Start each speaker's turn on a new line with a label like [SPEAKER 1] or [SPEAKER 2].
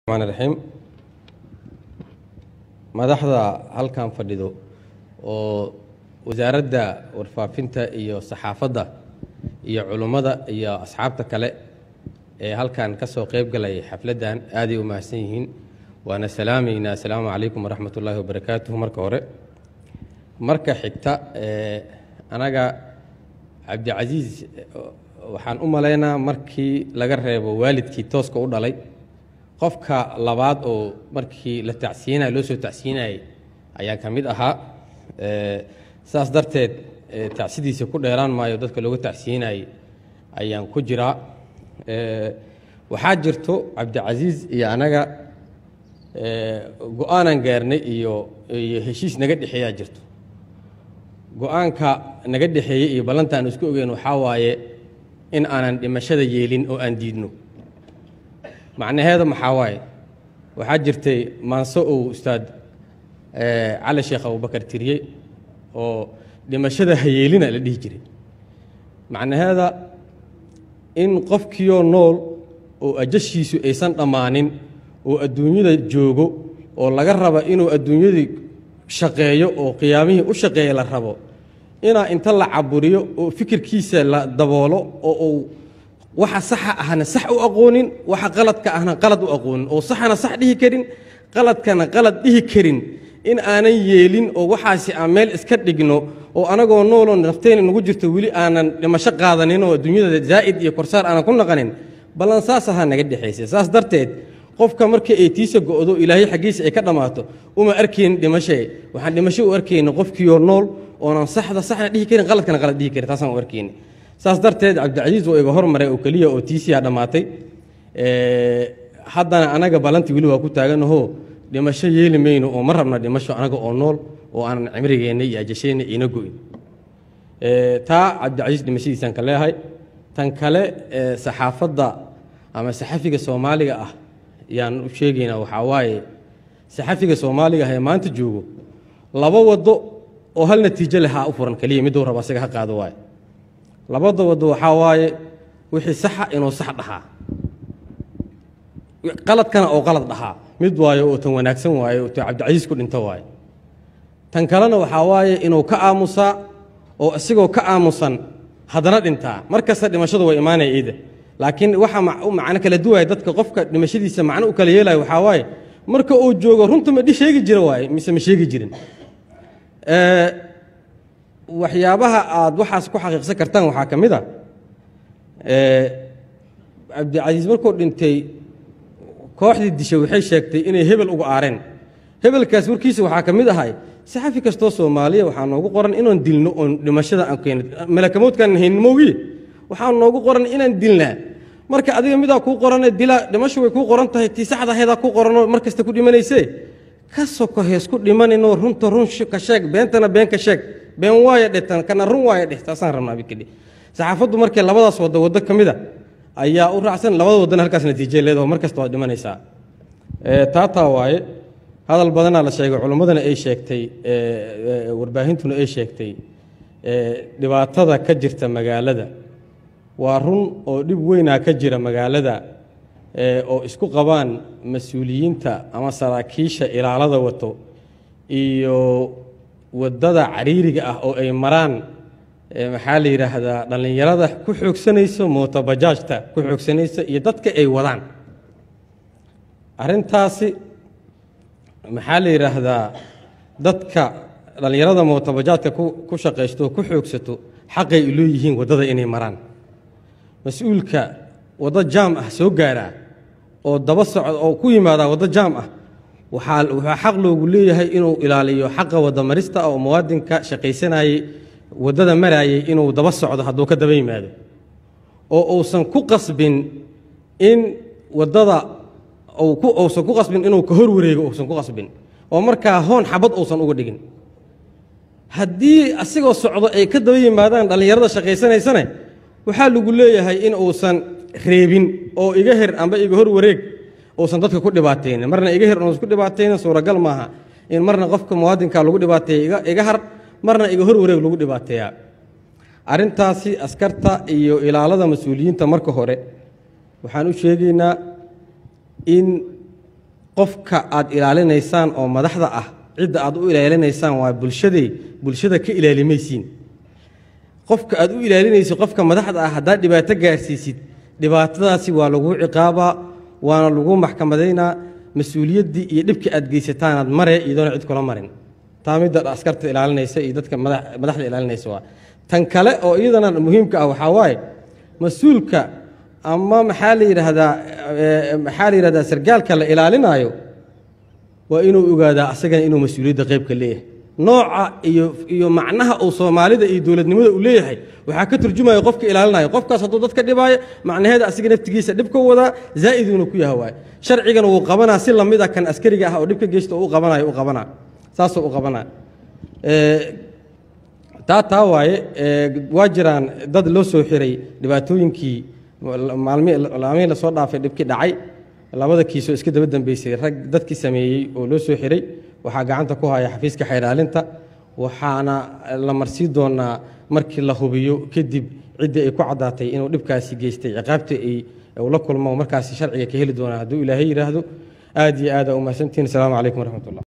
[SPEAKER 1] raxmaan raxiim madaxda halkan fadhido oo wasaaradda warfaafinta iyo saxaafadda iyo culummada iyo asxaabta kale ee halkan ka soo qayb galay xafladdan aaday u mahadsan yihiin waana salaamaynaa assalaamu calaykum waraxmat ullaahi wabarakaatuhu marka hore marka xigta anaga cabdicasiis waxaan u malaynaa markii laga reebo waalidkii tooska u dhalay qofka labaad oo markii la tacsiinay loo soo tacsiinayay ayaan ka mid ahaa saas darteed tacsidiisa ku dheeraan maayo dadka looga tacsiinayay ayaan ku jiraa waxaa jirto cabdicasiis iyo anaga go-aanaan gaarnay iyo iyo heshiis naga dhexeeyaa jirto go-aanka naga dhexeeyey iyo ballanta aan isku ogeyn waxaa waaye in aanan dhimashada yeelin oo aan diidno macnaheeda maxaa waaye waxaa jirtay maanso uu ustaad cali sheekh abubakar tiriyey oo dhimashada hayeelina la dhihi jiray macnaheeda in qofkiioo nool oo ajashiisu aysan dhammaanin oo adduunyada joogo oo laga raba inuu adduunyadii shaqeeyo oo qiyaamihii u shaqeeya la rabo inaa inta la caburiyo oo fikirkiisa la daboolo oo uu waxa saxa ahna sax u aqoonin waxa qaladka ahna qalad u aqoonin oo saxana sax dhihi karin qaladkana qalad dhihi karin in aanan yeelin oo waxaasi aan meel iska dhigno oo anagoo nooloo nafteyna nagu jirto weli aanan dhimasho qaadanin oo adduunyada zaa'id iyo korsaar aanan ku naqanin ballan saas ahaa naga dhexaysa saas darteed qofka markii ay tiisa go'do ilaahay xaggiisa ay ka dhammaato uma arkaynin dhimashee waxaan dhimasho u arkayna qofkiioo nool oonan saxda saxna dhihi karin qaladkana qalad dhihi karin taasaan u arkayna saas darteed cabdicasiis waa iga hormaray oo keliya oo tiisiyaa dhammaatay haddana anaga ballantii weli waa ku taaganahoo dhimasho yeeli mayno oo ma rabna dhimasho anaga oo nool oo aanan cimrigeenna iyo ajasheenna iina go'in taa cabdicasiis dhimashadiisaan ka leehay tan kale saxaafadda ama saxafiga soomaaliga ah yaan u sheegaynaa waxaa waaye saxafiga soomaaliga ah ee maanta joogo laba waddo oo hal natiijo lehaa u furan keliya miduu raba asaga ha qaado waaye labada waddo waxaa waaye wixii saxa inuu sax dhahaa qaladkana oo qalad dhahaa mid waayo oo tan wanaagsan waaye oo tan cabdicasiis ku dhinto waaye tan kalena waxaa waaye inuu ka aamusaa oo isagoo ka aamusan haddana dhintaa mar kasta dhimashadu way imaanaya iida laakiin waxa u macno kala duwaya dadka qofka dhimashadiisa macno u kala yeelaya waxaa waaye marka uu joogo runta ma dhi sheegi jira waaye mise ma sheegi jirin waxyaabaha aad waxaas ku xaqiiqsan kartaan waxaa ka mid a cabdicasiis markuu dhintay kooxdii dishay waxay sheegtay inay hebel uga aareen hebelkaas warkiisa waxaa ka mid ahay saxafi kastoo soomaaliya waxaa noogu qoran inaan dilno oon dhimashada aan keeno malakamoodkaan haynin moogiye waxaa noogu qoran inaan dilnaa marka adiga midaa kuu qorane dilaa dhimasho way kuu qoran tahay tii saxda aheedaa kuu qoranoo mar kasta ku dhimanaysee ka soko hees ku dhimaninoo runta run ka sheeg beentana been ka sheeg been waaya dhetan kana run waaya dheh taasaan rabnaa bikadhi saxaafaddu markay labadaas waddo waddo ka mid a ayaa u raacsan labada waddana halkaas natiijay leedaho mar kasta waad dhimanaysaa taataa waaye hadal badanaa la sheegay culimmadana ay sheegtay warbaahintuna ay sheegtay dhibaatada ka jirta magaalada waa run oo dhib weynaa ka jira magaalada oo isku qabaan mas-uuliyiinta ama saraakiisha ilaalada wato iyo waddada cariiriga ah oo ay maraan maxaa la yidhaahdaa dhallinyarada ku xoogsanayso mootobajaajta ku xoogsanaysa iyo dadka ay wadaan arrintaasi maxaa la yidhaahdaa dadka dhallinyarada mootobajaajka ku shaqaysto ku xoogsato xaqay leeyihiin waddada inay maraan mas-uulka waddo jaam ah soo gaaraa oo daba socda oo ku yimaadaa waddo jaam ah waxaa waxaa xaq loogu leeyahay inuu ilaaliyo xaqa waddamarista oo muwaadinka shaqaysanayey waddada maraayey inuu daba socdo hadduu ka daba yimaado oo uusan ku qasbin in waddada uusan ku qasbin inuu ka hor wareego uusan ku qasbin oo markaa hoon xabad uusan uga dhigin haddii asigoo socdo ay ka daba yimaadaan dhallinyarada shaqaysanaysane waxaa lagu leeyahay in uusan reebin oo iga her amba iga hor wareeg uusan dadka ku dhibaataynin marna iga her uusan ku dhibaataynin suuragal maaha in marna qofka muwaadinka lagu dhibaateeya iga har marna iga hor wareeg lagu dhibaateeyaa arrintaasi askarta iyo ilaalada mas-uuliyiinta marka hore waxaan u sheegaynaa in qofka aad ilaalinaysaan oo madaxda ah cidda aad u ilaalinaysaan waa bulshaday bulshada ka ilaalimaysiin qofka aad u ilaalinaysid qofka madaxda ah haddaad dhibaato gaarsiisid dhibaatadaasi waa lagu ciqaabaa waana lagu maxkamadaynaa mas-uuliyaddii iyo dhibka aad geysataanaad mare iyadoona cid kula marin taa midda askarta ilaalinaysa iyo dadka madaxda ilaalinaysa waa tan kale oo iyadana muhiimka ah waxaa waaye mas-uulka ama maxaa la yidhaahdaa maxaa la yidhahdaa sargaalka la ilaalinaayo waa inuu ogaadaa asagana inuu mas-uuliyadda qaybka leeyahay nooca iyo iyo macnaha uu soomaalida iyo dowladnimada uu leeyahay waxaa ka turjumaya qofka ilaalinaya qofkaas hadduu dadka dhibaayo macnaheeda asiga naftigiisa dhibka wadaa zaa'iduuna ku yaha waaye sharcigana wuu qabanaa si lamid a kan askariga ah oo dhibka geysta u qabanayo u qabanaa saasuu u qabanaa taa taa waaye waa jiraan dad loo soo xiray dhibaatooyinkii maalmihii lasoo dhaafay dhibkii dhacay labada kiisoo iska daba dambeysay rag dadkii sameeyey oo loo soo xiray waxaa gacanta ku haya xafiiska xayraalinta waxaana la marsii doonaa markii la hubiyo kadib ciddii ay ku caddaatay inuu dhibkaasi geystay ciqaabta ay la kulmo markaasi sharciga ka heli doonaa hadduu ilaahay yidhaahdo aad iyo aada umahadsantihin asalaamu calaykum waraxmat ullah